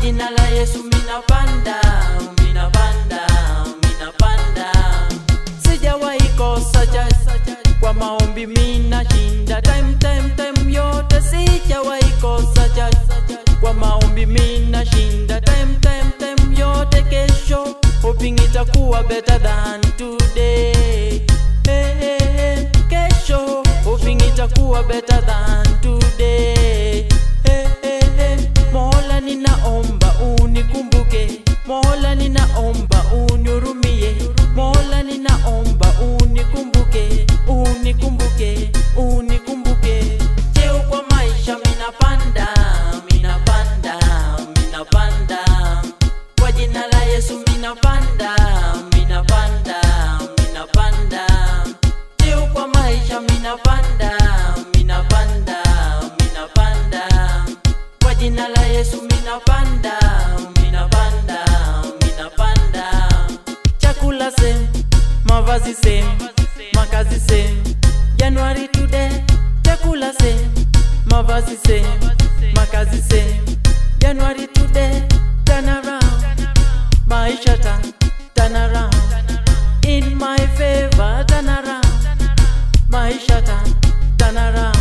jina la Yesu minapanda, minapanda, minapanda. Sijawahi kosa church, kwa maombi minashinda time time time yote. Sijawahi kosa church, kwa maombi minashinda time time time yote. Kesho hoping itakuwa better than today. Hey, hey, hey. Kesho hoping itakuwa better than today. Hey, hey, hey. Mola ninaomba unikumbuke, Mola ninaomba unihurumie, Mola ninaomba unikumbuke, unikumbuke, unikumbuke. Cheo kwa maisha minapanda, minapanda, minapanda. Kwa jina la Yesu minapanda, minapanda, minapanda. Cheo kwa maisha minapanda, minapanda, minapanda. Kwa jina la Yesu minapanda, minapanda, minapanda. Chakula same, mavazi same, makazi same. January today, chakula same, mavazi same, makazi same. January today, turn around, maisha turn, turn around. In my favor, turn around, maisha turn, turn around.